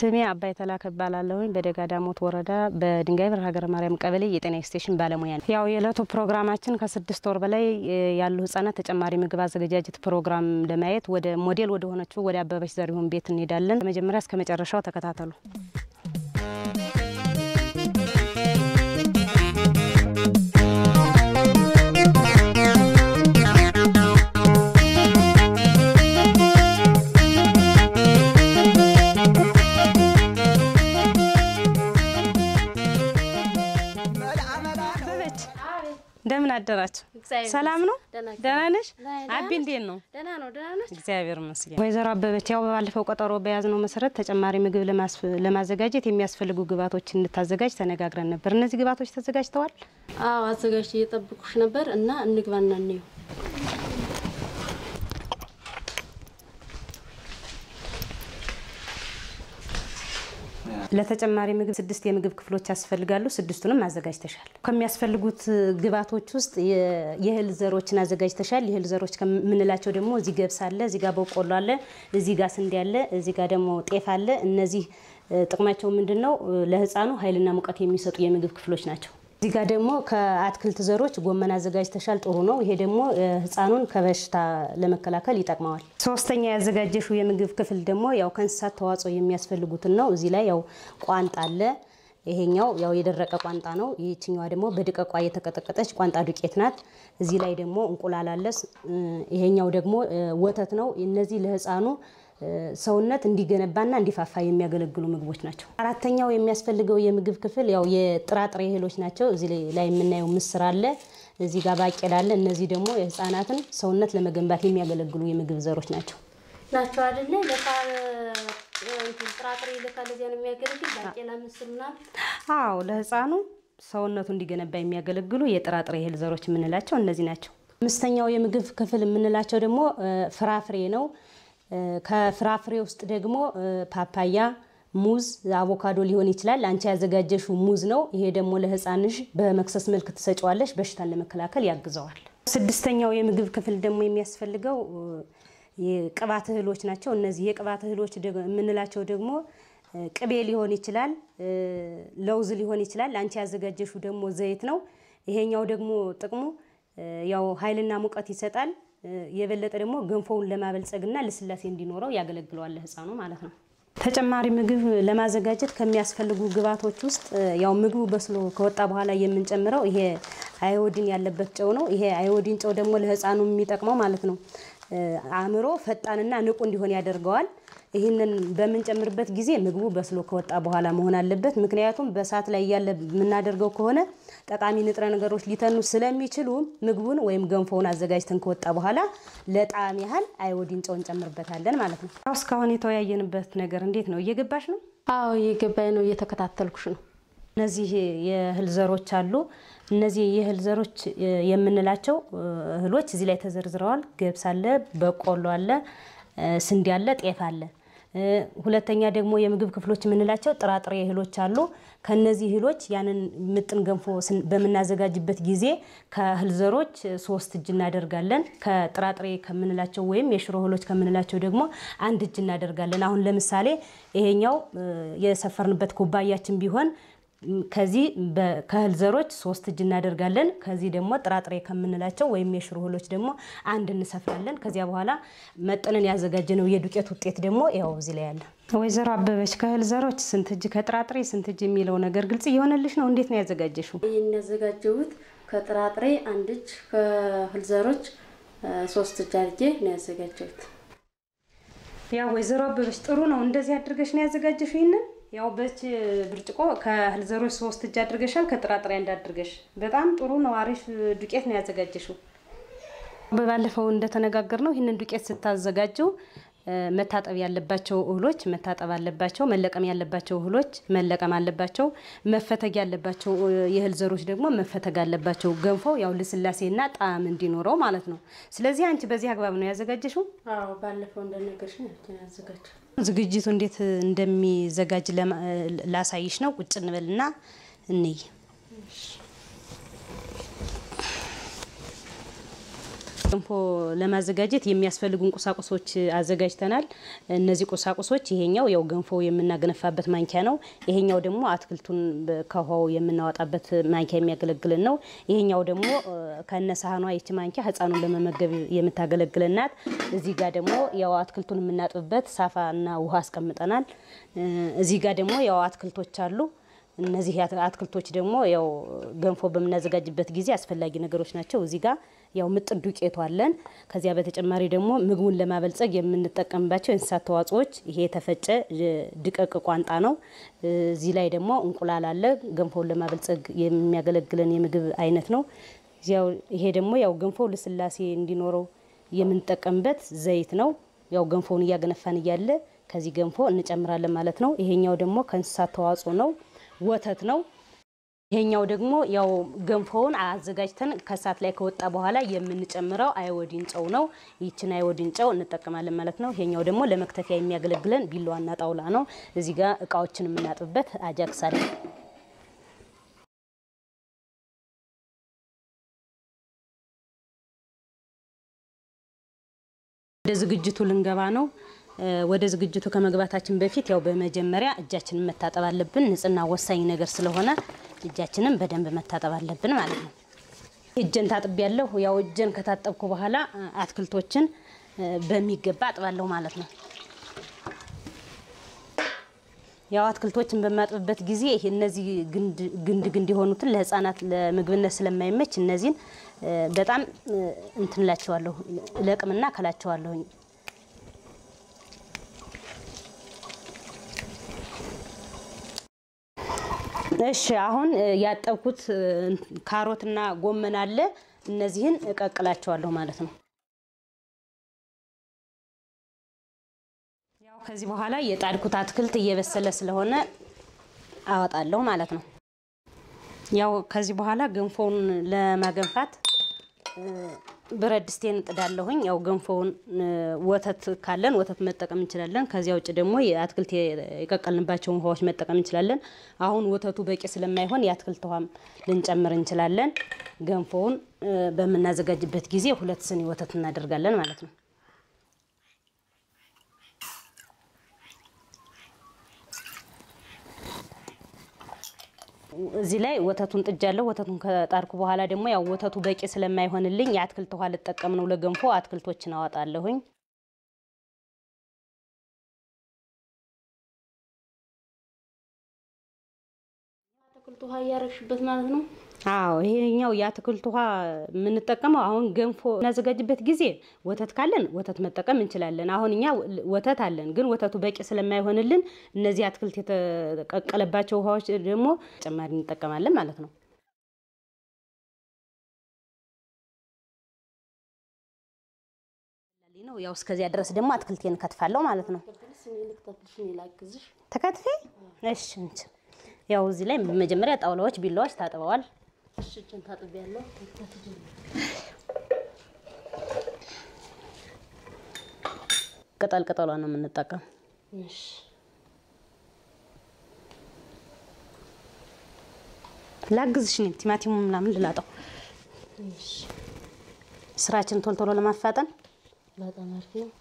ስሜ አባይ ተላከ እባላለሁኝ በደጋ ዳሞት ወረዳ በድንጋይ በር ሀገረ ማርያም ቀበሌ የጤና ኤክስቴንሽን ባለሙያ ነው። ያው የዕለቱ ፕሮግራማችን ከስድስት ወር በላይ ያሉ ህጻናት ተጨማሪ ምግብ አዘገጃጀት ፕሮግራም ለማየት ወደ ሞዴል ወደ ሆነችው ወደ አበበች ዘሪሁን ቤት እንሄዳለን። ከመጀመሪያ እስከ መጨረሻው ተከታተሉ። እንደምን አደራችሁ? ሰላም ነው? ደህና ነሽ? አቢ እንዴት ነው? እግዚአብሔር ይመስገን። ወይዘሮ አበበች ያው ባለፈው ቀጠሮ በያዝነው መሰረት ተጨማሪ ምግብ ለማዘጋጀት የሚያስፈልጉ ግብዓቶች እንድታዘጋጅ ተነጋግረን ነበር። እነዚህ ግብዓቶች ተዘጋጅተዋል? አዎ አዘጋጅ እየጠብኩሽ ነበር እና እንግባና እንየው። ለተጨማሪ ምግብ ስድስት የምግብ ክፍሎች ያስፈልጋሉ። ስድስቱንም አዘጋጅተሻል። ከሚያስፈልጉት ግብዓቶች ውስጥ የእህል ዘሮችን አዘጋጅተሻል። የእህል ዘሮች ከምንላቸው ደግሞ እዚህ ገብስ አለ፣ እዚህ ጋር በቆሎ አለ፣ እዚህ ጋር ስንዴ አለ፣ እዚህ ጋር ደግሞ ጤፍ አለ። እነዚህ ጥቅማቸው ምንድን ነው? ለህፃኑ ኃይልና ሙቀት የሚሰጡ የምግብ ክፍሎች ናቸው። እዚህ ጋር ደግሞ ከአትክልት ዘሮች ጎመን አዘጋጅተሻል። ጥሩ ነው። ይሄ ደግሞ ህፃኑን ከበሽታ ለመከላከል ይጠቅመዋል። ሶስተኛ ያዘጋጀሽው የምግብ ክፍል ደግሞ ያው ከእንስሳት ተዋጽኦ የሚያስፈልጉትን ነው። እዚህ ላይ ያው ቋንጣ አለ። ይሄኛው ያው የደረቀ ቋንጣ ነው። ይህችኛዋ ደግሞ በድቀቋ የተቀጠቀጠች ቋንጣ ዱቄት ናት። እዚህ ላይ ደግሞ እንቁላል አለ። ይሄኛው ደግሞ ወተት ነው። እነዚህ ለህፃኑ ሰውነት እንዲገነባና እንዲፋፋ የሚያገለግሉ ምግቦች ናቸው። አራተኛው የሚያስፈልገው የምግብ ክፍል ያው የጥራጥሬ እህሎች ናቸው። እዚህ ላይ የምናየው ምስር አለ፣ እዚህ ጋር ባቄላ አለ። እነዚህ ደግሞ የህፃናትን ሰውነት ለመገንባት የሚያገለግሉ የምግብ ዘሮች ናቸው ናቸው አይደለ? ጥራጥሬ ለካ ለዚያ ነው የሚያገለግል ባቄላ፣ ምስር ምናምን። አዎ ለህፃኑ ሰውነቱ እንዲገነባ የሚያገለግሉ የጥራጥሬ እህል ዘሮች የምንላቸው እነዚህ ናቸው። አምስተኛው የምግብ ክፍል የምንላቸው ደግሞ ፍራፍሬ ነው። ከፍራፍሬ ውስጥ ደግሞ ፓፓያ፣ ሙዝ፣ አቮካዶ ሊሆን ይችላል። አንቺ ያዘጋጀሽው ሙዝ ነው። ይሄ ደግሞ ለህፃንሽ በመክሰስ መልክ ትሰጪዋለሽ። በሽታን ለመከላከል ያግዘዋል። ስድስተኛው የምግብ ክፍል ደግሞ የሚያስፈልገው የቅባት እህሎች ናቸው። እነዚህ የቅባት እህሎች የምንላቸው ደግሞ ቅቤ ሊሆን ይችላል፣ ለውዝ ሊሆን ይችላል። አንቺ ያዘጋጀሽው ደግሞ ዘይት ነው። ይሄኛው ደግሞ ጥቅሙ ያው ኃይልና ሙቀት ይሰጣል። የበለጠ ደግሞ ገንፎውን ለማበልጸግና ልስላሴ እንዲኖረው ያገለግለዋል ህፃኑ ማለት ነው። ተጨማሪ ምግብ ለማዘጋጀት ከሚያስፈልጉ ግብዓቶች ውስጥ ያው ምግቡ በስሎ ከወጣ በኋላ የምንጨምረው ይሄ አዮዲን ያለበት ጨው ነው። ይሄ አዮዲን ጨው ደግሞ ለህፃኑ የሚጠቅመው ማለት ነው አእምሮ ፈጣንና ንቁ እንዲሆን ያደርገዋል። ይህንን በምንጨምርበት ጊዜ ምግቡ በስሎ ከወጣ በኋላ መሆን አለበት። ምክንያቱም በእሳት ላይ እያለ የምናደርገው ከሆነ ጠቃሚ ንጥረ ነገሮች ሊተኑ ስለሚችሉ ምግቡን ወይም ገንፎውን አዘጋጅተን ከወጣ በኋላ ለጣዕም ያህል አዮዲን ጨው እንጨምርበታለን ማለት ነው። እስካሁን የተወያየንበት ነገር እንዴት ነው? እየገባሽ ነው? አዎ እየገባኝ ነው፣ እየተከታተልኩሽ ነው። እነዚህ የእህል ዘሮች አሉ። እነዚህ የእህል ዘሮች የምንላቸው እህሎች እዚህ ላይ ተዘርዝረዋል። ገብስ አለ፣ በቆሎ አለ፣ ስንዴ አለ፣ ጤፍ አለ። ሁለተኛ ደግሞ የምግብ ክፍሎች የምንላቸው ጥራጥሬ እህሎች አሉ። ከነዚህ እህሎች ያንን ምጥን ገንፎ በምናዘጋጅበት ጊዜ ከእህል ዘሮች ሶስት እጅ እናደርጋለን። ከጥራጥሬ ከምንላቸው ወይም የሽሮ እህሎች ከምንላቸው ደግሞ አንድ እጅ እናደርጋለን። አሁን ለምሳሌ ይሄኛው የሰፈርንበት ኩባያችን ቢሆን ከዚህ ከእህል ዘሮች ሶስት እጅ እናደርጋለን። ከዚህ ደግሞ ጥራጥሬ ከምንላቸው ወይም የሽሮ እህሎች ደግሞ አንድ እንሰፍራለን። ከዚያ በኋላ መጥነን ያዘጋጀነው የዱቄት ውጤት ደግሞ ያው እዚህ ላይ ያለ። ወይዘሮ አበበች ከእህል ዘሮች ስንት እጅ ከጥራጥሬ ስንት እጅ የሚለው ነገር ግልጽ እየሆነልሽ ነው? እንዴት ነው ያዘጋጀሽው? ይህን ያዘጋጀሁት ከጥራጥሬ አንድ እጅ ከእህል ዘሮች ሶስት እጅ አድርጌ ነው ያዘጋጀሁት። ያው ወይዘሮ አበበች ጥሩ ነው። እንደዚህ አድርገሽ ነው ያዘጋጀሽው ይህንን ያው በች ብርጭቆ ከእህል ዘሮች ሶስት እጅ አድርገሻል። ከጥራጥሬ አንድ አድርገሽ በጣም ጥሩ ነው። አሪፍ ዱቄት ነው ያዘጋጀሽው። በባለፈው እንደተነጋገር ነው ይህንን ዱቄት ስታዘጋጀው መታጠብ ያለባቸው እህሎች መታጠብ አለባቸው። መለቀም ያለባቸው እህሎች መለቀም አለባቸው። መፈተግ ያለባቸው የእህል ዘሮች ደግሞ መፈተግ አለባቸው። ገንፎው ያው ልስላሴና ጣዕም እንዲኖረው ማለት ነው። ስለዚህ አንቺ በዚህ አግባብ ነው ያዘጋጀሽው? አዎ ባለፈው እንደነገርሽ ነው ያዘጋጀው። ዝግጅቱ እንዴት እንደሚዘጋጅ ላሳይሽ ነው። ቁጭ እንበልና እንይ። ገንፎ ለማዘጋጀት የሚያስፈልጉን ቁሳቁሶች አዘጋጅተናል። እነዚህ ቁሳቁሶች ይሄኛው ያው ገንፎ የምናገነፋበት ማንኪያ ነው። ይሄኛው ደግሞ አትክልቱን ከውሃው የምናወጣበት ማንኪያ የሚያገለግልን ነው። ይሄኛው ደግሞ ከነ ሳህኗ ይቺ ማንኪያ ሕፃኑን ለመመገብ የምታገለግልን ናት። እዚህ ጋር ደግሞ ያው አትክልቱን የምናጥብበት ሳፋ እና ውሃ አስቀምጠናል። እዚህ ጋር ደግሞ ያው አትክልቶች አሉ። እነዚህ አትክልቶች ደግሞ ያው ገንፎ በምናዘጋጅበት ጊዜ አስፈላጊ ነገሮች ናቸው። እዚህ ጋር ያው ምጥን ዱቄቱ አለን። ከዚያ በተጨማሪ ደግሞ ምግቡን ለማበልጸግ የምንጠቀምባቸው የእንስሳት ተዋጽኦዎች ይሄ የተፈጨ ድቀቅ ቋንጣ ነው። እዚህ ላይ ደግሞ እንቁላል አለ። ገንፎውን ለማበልጸግ የሚያገለግለን የምግብ አይነት ነው። ያው ይሄ ደግሞ ያው ገንፎ ልስላሴ እንዲኖረው የምንጠቀምበት ዘይት ነው። ያው ገንፎውን እያገነፋን እያለ ከዚህ ገንፎ እንጨምራለን ማለት ነው። ይሄኛው ደግሞ ከእንስሳት ተዋጽኦ ነው፣ ወተት ነው። ይሄኛው ደግሞ ያው ገንፎውን አዘጋጅተን ከእሳት ላይ ከወጣ በኋላ የምንጨምረው አይወዲን ጨው ነው። ይችን አይወዲን ጨው እንጠቀማለን ማለት ነው። ይሄኛው ደግሞ ለመክተፊያ የሚያገለግለን ቢላዋና ጣውላ ነው። እዚህ ጋር እቃዎችን የምናጥብበት አጃክስ አለ። ወደ ዝግጅቱ ልንገባ ነው። ወደ ዝግጅቱ ከመግባታችን በፊት ያው በመጀመሪያ እጃችንን መታጠብ አለብን። ንጽህና ወሳኝ ነገር ስለሆነ እጃችንን በደንብ መታጠብ አለብን ማለት ነው። እጄን ታጥቤ ያለሁ ያው እጄን ከታጠብኩ በኋላ አትክልቶችን በሚገባ አጥባለሁ ማለት ነው። ያው አትክልቶችን በማጥብበት ጊዜ ይሄ እነዚህ ግንድ ግንድ የሆኑትን ለሕፃናት ለምግብነት ስለማይመች እነዚህን በጣም እንትንላቸዋለሁ ለቅምና ከላቸዋለሁኝ። እሺ አሁን ያጠብኩት ካሮትና ጎመን አለ። እነዚህን እቀቅላቸዋለሁ ማለት ነው። ያው ከዚህ በኋላ የጣድኩት አትክልት እየበሰለ ስለሆነ አወጣለሁ ማለት ነው። ያው ከዚህ በኋላ ገንፎውን ለማገንፋት ብረት ድስቴን እጥዳለሁኝ። ያው ገንፎውን ወተት ካለን ወተት መጠቀም እንችላለን። ከዚያ ውጭ ደግሞ የአትክልት የቀቀልንባቸውን ውሃዎች መጠቀም እንችላለን። አሁን ወተቱ በቂ ስለማይሆን የአትክልት ውሃም ልንጨምር እንችላለን። ገንፎውን በምናዘጋጅበት ጊዜ ሁለት ስኒ ወተት እናደርጋለን ማለት ነው። እዚህ ላይ ወተቱን ጥጃለሁ። ወተቱን ከጣርኩ በኋላ ደግሞ ያው ወተቱ በቂ ስለማይሆንልኝ የአትክልት ውሃ ልጠቀም ነው ለገንፎ። አትክልቶችን አወጣለሁኝ። አትክልት ውሃ እያረግሽበት ማለት ነው። አዎ ይሄኛው የአትክልት ውሃ የምንጠቀመው አሁን ገንፎ እናዘጋጅበት ጊዜ ወተት ካለን ወተት መጠቀም እንችላለን። አሁን እኛ ወተት አለን፣ ግን ወተቱ በቂ ስለማይሆንልን እነዚህ አትክልት የተቀቀለባቸው ውሃዎች ደግሞ ጨማሪ እንጠቀማለን ማለት ነው። ነው ያው እስከዚያ ድረስ ደግሞ አትክልቴን ከትፋለሁ ማለት ነው። ላግዝሽ። ተከትፌ እሺ እንች ያው እዚህ ላይ መጀመሪያ ጣውላዎች፣ ቢላዎች ታጥበዋል። እሺ እጄን ታጥቤያለሁ። ቅጠል ቅጠሏ ነው የምንጠቀም። እሺ ላግዝሽ እኔም ቲማቲሙ ምናምን ልላጠው እሺ ስራችን ቶሎ ቶሎ ለማፋጠን በጣም አሪፍ ነው።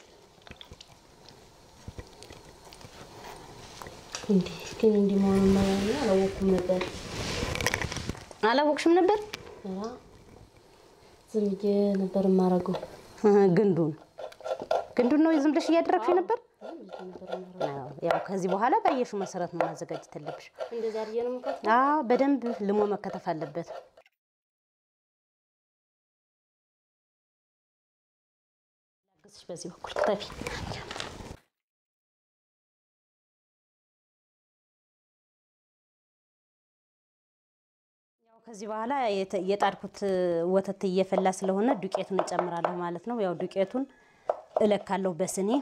እንዲህ ግን እንዲህ መሆኑን አላወኩም ነበር። አላወቅሽም ነበር ኧረ ዝም ብዬ ነበር የማደርገው። ግንዱን ግንዱን ነው ዝም ብለሽ እያደረግሽ ነበር። አዎ፣ ያው ከዚህ በኋላ ባየሽው መሰረት ነው ማዘጋጀት ያለብሽ። እንደዛ አድርጌ ነው የምከትፈው። አዎ በደንብ ልሞ መከተፍ አለበት። ላግዝሽ በዚህ በኩል ክተፊ። ያው ከዚህ በኋላ የተ- የጣድኩት ወተት እየፈላ ስለሆነ ዱቄቱን እጨምራለሁ ማለት ነው። ያው ዱቄቱን እለካለሁ በስኔ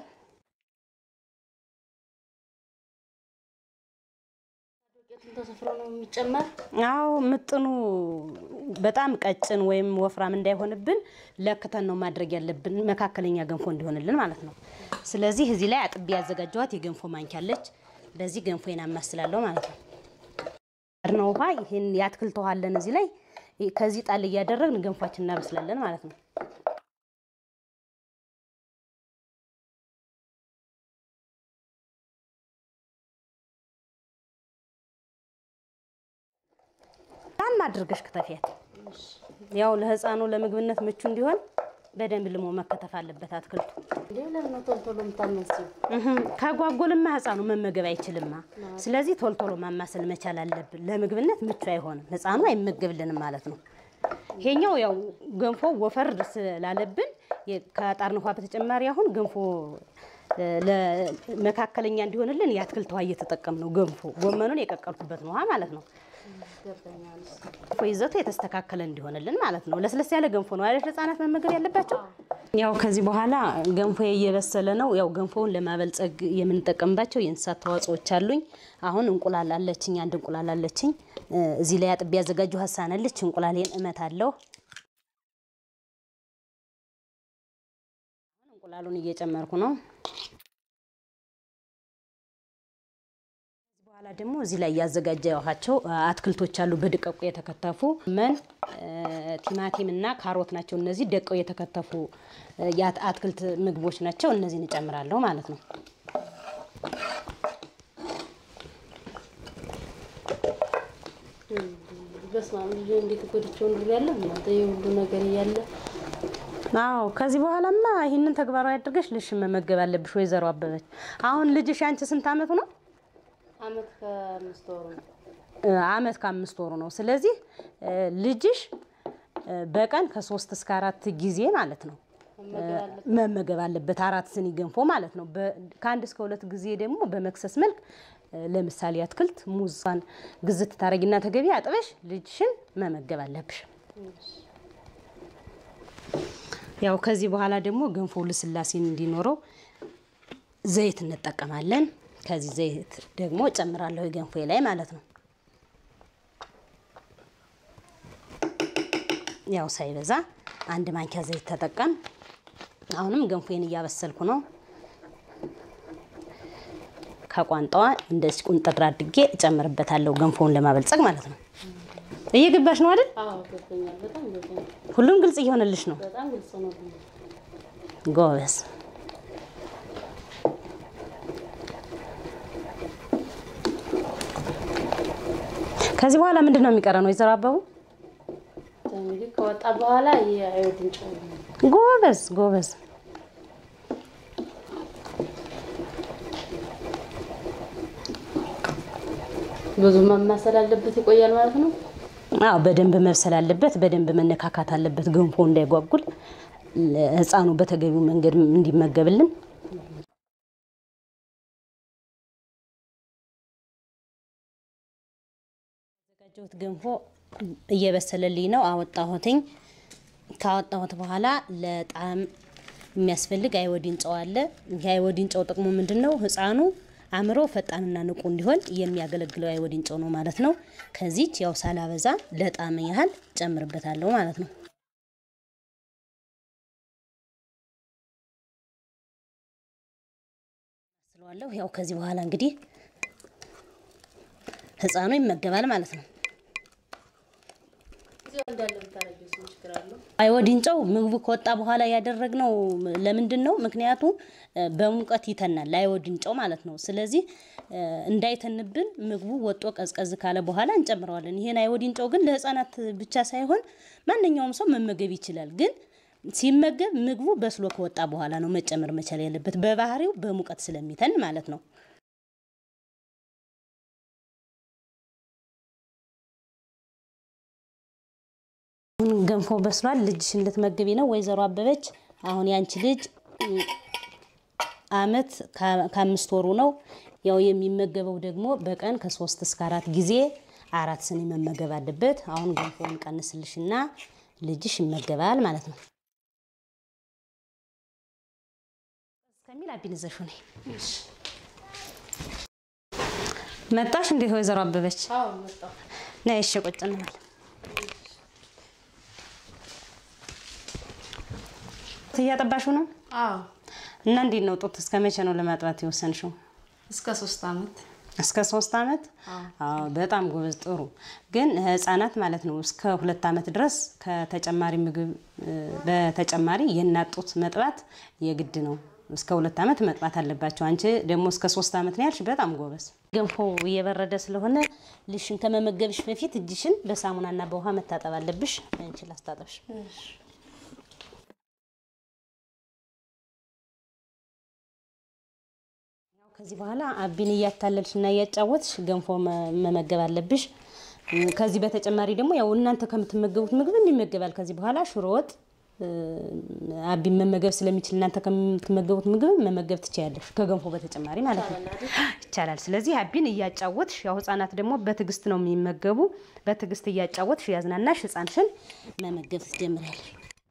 ዱቄቱን ተሰፍሮ ነው የሚጨመር። አዎ ምጥኑ በጣም ቀጭን ወይም ወፍራም እንዳይሆንብን ለክተን ነው ማድረግ ያለብን፣ መካከለኛ ገንፎ እንዲሆንልን ማለት ነው። ስለዚህ እዚህ ላይ አጥቤ ያዘጋጀኋት የገንፎ ማንኪያ አለች። በዚህ ገንፎዬን አማስላለሁ ማለት ነው። ነው ውሃ ይሄን የአትክልት ውሃ አለን እዚህ ላይ ከዚህ ጣል እያደረግን ገንፏችን እናበስላለን ማለት ነው። ልም አድርገሽ ክተፊያት። ያው ለህፃኑ ለምግብነት ምቹ እንዲሆን በደንብ ልሞ መከተፍ አለበት አትክልቱ። እንዴ ለምን ነው ቶሎ ቶሎ የምታመሲው? እህም፣ ከጓጎልማ ህፃኑ መመገብ አይችልማ። ስለዚህ ቶሎ ቶሎ ማማሰል መቻል አለብን። ለምግብነት ምቹ አይሆንም፣ ህፃኑ አይመገብልንም ማለት ነው። ይሄኛው ያው ገንፎ ወፈር ስላለብን የ- ከጣርን ውሃ በተጨማሪ አሁን ገንፎ እ፣ ለመካከለኛ እንዲሆንልን የአትክልት ውሃ እየተጠቀም ነው። ገንፎ ጎመኑን የቀቀልኩበት ነው ውሃ ማለት ነው። ይገባኛል። ገንፎ ይዘቱ የተስተካከለ እንዲሆንልን ማለት ነው። ለስለስ ያለ ገንፎ ነው አይደል ህጻናት መመገብ ያለባቸው። ያው ከዚህ በኋላ ገንፎ እየበሰለ ነው። ያው ገንፎውን ለማበልጸግ የምንጠቀምባቸው የእንስሳት ተዋጽኦች አሉኝ። አሁን እንቁላል አለችኝ፣ አንድ እንቁላል አለችኝ። እ፣ እዚህ ላይ አጥቤ ያዘጋጁ ሀሳነልች እንቁላሌን እመት አለሁ። እንቁላሉን እየጨመርኩ ነው። በኋላ ደግሞ እዚህ ላይ ያዘጋጀኋቸው አትክልቶች አሉ። በድቀቁ የተከተፉ መን ቲማቲም እና ካሮት ናቸው። እነዚህ ደቀው የተከተፉ የአት- አትክልት ምግቦች ናቸው። እነዚህን እጨምራለሁ ማለት ነው። በስመ አብ ልጅ እንዴት ጎድቼው እንዱር ያለ እናንተ የሁሉ ነገር እያለ አዎ ከዚህ በኋላማ ይህንን ተግባራዊ አድርገሽ ልሽ መመገብ አለብሽ። ወይዘሮ አበበች አሁን ልጅሽ አንቺ ስንት አመቱ ነው? አመት ከአምስት ወሩ ነው። እ፣ አመት ከአምስት ወሩ ነው። ስለዚህ እ፣ ልጅሽ እ፣ በቀን ከሶስት እስከ አራት ጊዜ ማለት ነው መመገብ አለበት። መመገብ አለበት። አራት ስኒ ገንፎ ማለት ነው። በ- ከአንድ እስከ ሁለት ጊዜ ደግሞ በመክሰስ መልክ እ፣ ለምሳሌ አትክልት ሙዟን ግዝት ታረጊና ተገቢ አጥበሽ ልጅሽን መመገብ አለብሽ። ያው ከዚህ በኋላ ደግሞ ገንፎ ልስላሴን እንዲኖረው ዘይት እንጠቀማለን። ከዚህ ዘይት ደግሞ እጨምራለሁ ገንፎ ላይ ማለት ነው። ያው ሳይበዛ አንድ ማንኪያ ዘይት ተጠቀም። አሁንም ገንፎዬን እያበሰልኩ ነው። ከቋንጣዋ እንደዚህ ቁንጥር አድርጌ እጨምርበታለሁ ገንፎውን ለማበልጸግ ማለት ነው። እየገባሽ ነው አይደል? አዎ ገብቶኛል። በጣም ገብቶኛል። ሁሉም ግልጽ እየሆነልሽ ነው። በጣም ግልጽ ነው። ጎበዝ። ከዚህ በኋላ ምንድን ነው የሚቀረን? ወይዘሮ አበቡ እንግዲህ ከወጣ በኋላ የአዮዲን ጨው ነው። ጎበዝ ጎበዝ። ብዙ ማማሰል አለበት ይቆያል ማለት ነው። አዎ በደንብ መብሰል አለበት። በደንብ መነካካት አለበት። ገንፎ እንዳይጓጉል ህፃኑ በተገቢው መንገድ እንዲመገብልን ያዘጋጀሁት ገንፎ እየበሰለልኝ ነው። አወጣሁትኝ። ካወጣሁት በኋላ ለጣዕም የሚያስፈልግ አይወዲን ጨው አለ። ይህ አይወዲን ጨው ጥቅሙ ምንድን ነው? ህፃኑ አእምሮ ፈጣንና ንቁ እንዲሆን የሚያገለግለው አይወዲን ጨው ነው ማለት ነው። ከዚች ያው ሳላበዛ ለጣዕም ያህል ጨምርበታለሁ ማለት ነው። ስለዋለሁ ያው ከዚህ በኋላ እንግዲህ ህፃኑ ይመገባል ማለት ነው። እዚያው እንዳለ ብታረጊው ምን ችግር አለው? አይወዲን ጨው ምግቡ ከወጣ በኋላ ያደረግነው ለምንድን ነው? ምክንያቱ እ፣ በሙቀት ይተናል አይወዲን ጨው ማለት ነው። ስለዚህ እ፣ እንዳይተንብን ምግቡ ወጦ ቀዝቀዝ ካለ በኋላ እንጨምረዋለን። ይሄን አይወዲን ጨው ግን ለህፃናት ብቻ ሳይሆን ማንኛውም ሰው መመገብ ይችላል። ግን ሲመገብ ምግቡ በስሎ ከወጣ በኋላ ነው መጨመር መቻል ያለበት፣ በባህሪው በሙቀት ስለሚተን ማለት ነው። አሁን ገንፎ በስሏል። ልጅሽን ልትመግቢ ነው ወይዘሮ አበበች። አሁን ያንቺ ልጅ ም፣ አመት ከ- ከአምስት ወሩ ነው። ያው የሚመገበው ደግሞ በቀን ከሶስት እስከ አራት ጊዜ አራት ስኒ መመገብ አለበት። አሁን ገንፎውን ቀንስልሽና ልጅሽ ይመገባል ማለት ነው። እስከሚል አቢንዘሹ ነይ መጣሽ እንዴት ወይዘሮ አበበች? አዎ መጣሁ። ነይ እሺ ቁጭ እንበል። እያጠባሽው ነው አዎ እና እንዴት ነው ጡት እስከ መቼ ነው ለማጥባት የወሰንሽው? እስከ ሶስት አመት እስከ ሶስት አመት? አዎ በጣም ጎበዝ ጥሩ። ግን ህጻናት ማለት ነው እስከ ሁለት አመት ድረስ ከተጨማሪ ምግብ እ፣ በተጨማሪ የእናት ጡት መጥባት የግድ ነው። እስከ ሁለት ዓመት መጥባት አለባቸው። አንቺ ደግሞ እስከ ሶስት ዓመት ነው ያልሽ። በጣም ጎበዝ። ገንፎ እየበረደ ስለሆነ ልሽን ከመመገብሽ በፊት እጅሽን በሳሙናና በውሃ መታጠብ አለብሽ። አንቺ ላስታጠብሽ። ከዚህ በኋላ አቢን እያታለልሽ እና እያጫወትሽ ገንፎ መመገብ አለብሽ። ከዚህ በተጨማሪ ደግሞ ያው እናንተ ከምትመገቡት ምግብ ይመገባል። ከዚህ በኋላ ሽሮ ወጥ አቢን መመገብ ስለሚችል እናንተ ከምትመገቡት ምግብ መመገብ ትችያለሽ። ከገንፎ በተጨማሪ ማለት ነው ይቻላል። ስለዚህ አቢን እያጫወትሽ ያው ህጻናት ደግሞ በትዕግስት ነው የሚመገቡ። በትዕግስት እያጫወትሽ ያዝናናሽ ህጻንሽን መመገብ ትጀምራለሽ።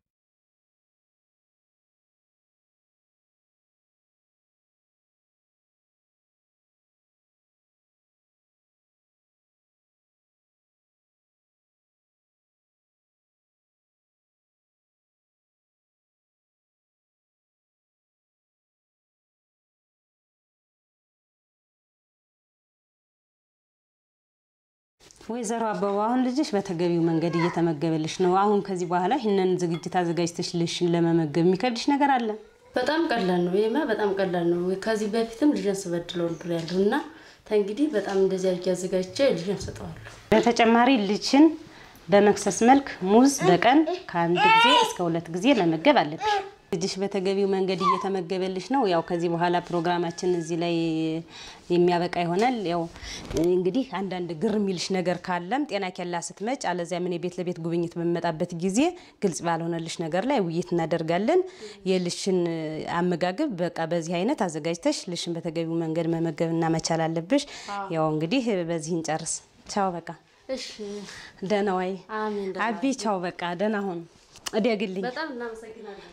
ወይዘሮ አበባ አሁን ልጅሽ በተገቢው መንገድ እየተመገበልሽ ነው። አሁን ከዚህ በኋላ ይህንን ዝግጅት አዘጋጅተሽ ልሽን ለመመገብ የሚከብድሽ ነገር አለ? በጣም ቀላል ነው። ይሄማ በጣም ቀላል ነው። ከዚህ በፊትም ልጅን ስበድለው ነበር ያለሁ እና ተንግዲህ በጣም እንደዚህ አድርጌ አዘጋጅቼ ልጅን ሰጠዋለሁ። በተጨማሪ ልጅን በመክሰስ መልክ ሙዝ በቀን ከአንድ ጊዜ እስከ ሁለት ጊዜ መመገብ አለብሽ። ልጅሽ በተገቢው መንገድ እየተመገበልሽ ነው። ያው ከዚህ በኋላ ፕሮግራማችን እዚህ ላይ የሚያበቃ ይሆናል። ያው እንግዲህ አንዳንድ ግር የሚልሽ ነገር ካለም ጤና ኬላ ስትመጭ፣ አለዚያ ምን ቤት ለቤት ጉብኝት በሚመጣበት ጊዜ ግልጽ ባልሆነልሽ ነገር ላይ ውይይት እናደርጋለን። የልሽን አመጋገብ በቃ በዚህ አይነት አዘጋጅተሽ ልሽን በተገቢው መንገድ መመገብ እና መቻል አለብሽ። ያው እንግዲህ በዚህ እንጨርስ። ቻው በቃ እሺ፣ ደህና ዋይ አሜን። አቢ። ቻው በቃ ደህና ሁን። እደግልኝ በጣም እናመሰግናለን።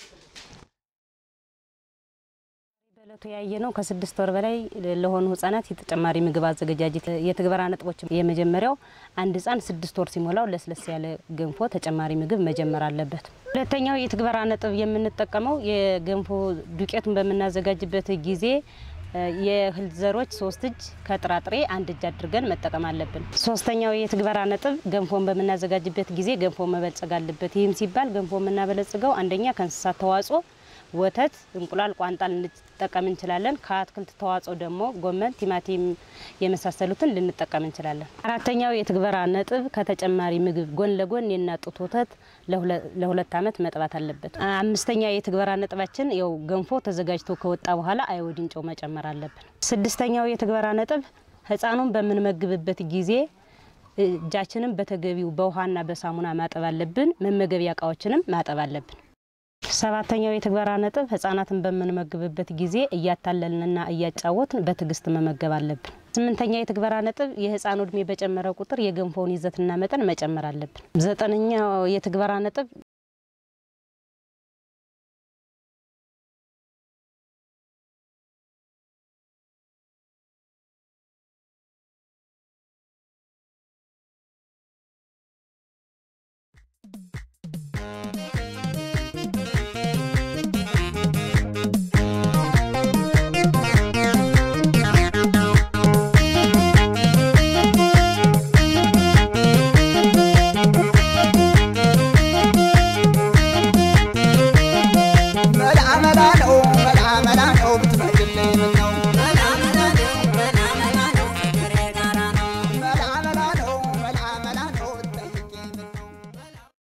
በዕለቱ ያየ ነው ከስድስት ወር በላይ ለሆኑ ህጻናት የተጨማሪ ምግብ አዘገጃጀት የትግበራ ነጥቦች፣ የመጀመሪያው አንድ ህጻን ስድስት ወር ሲሞላው ለስለስ ያለ ገንፎ ተጨማሪ ምግብ መጀመር አለበት። ሁለተኛው የትግበራ ነጥብ የምንጠቀመው የገንፎ ዱቄቱን በምናዘጋጅበት ጊዜ የእህል ዘሮች ሶስት እጅ ከጥራጥሬ አንድ እጅ አድርገን መጠቀም አለብን። ሶስተኛው የትግበራ ነጥብ ገንፎን በምናዘጋጅበት ጊዜ ገንፎ መበልጸግ አለበት። ይህም ሲባል ገንፎ የምናበለጽገው አንደኛ ከእንስሳት ተዋጽኦ ወተት፣ እንቁላል፣ ቋንጣ ልንጠቀም እንችላለን። ከአትክልት ተዋጽኦ ደግሞ ጎመን፣ ቲማቲም የመሳሰሉትን ልንጠቀም እንችላለን። አራተኛው የትግበራ ነጥብ ከተጨማሪ ምግብ ጎን ለጎን የእናት ጡት ወተት ለሁለት ዓመት መጥባት አለበት። አምስተኛ የትግበራ ነጥባችን ያው ገንፎ ተዘጋጅቶ ከወጣ በኋላ አዮዲን ጨው መጨመር አለብን። ስድስተኛው የትግበራ ነጥብ ህፃኑን በምንመግብበት ጊዜ እጃችንን በተገቢው በውሃና በሳሙና ማጠብ አለብን። መመገቢያ እቃዎችንም ማጠብ አለብን። ሰባተኛው የትግበራ ነጥብ ህጻናትን በምንመግብበት ጊዜ እያታለልንና እያጫወትን በትዕግስት መመገብ አለብን። ስምንተኛ የትግበራ ነጥብ የህፃኑ እድሜ በጨመረ ቁጥር የገንፎውን ይዘትና መጠን መጨመር አለብን። ዘጠነኛው የትግበራ ነጥብ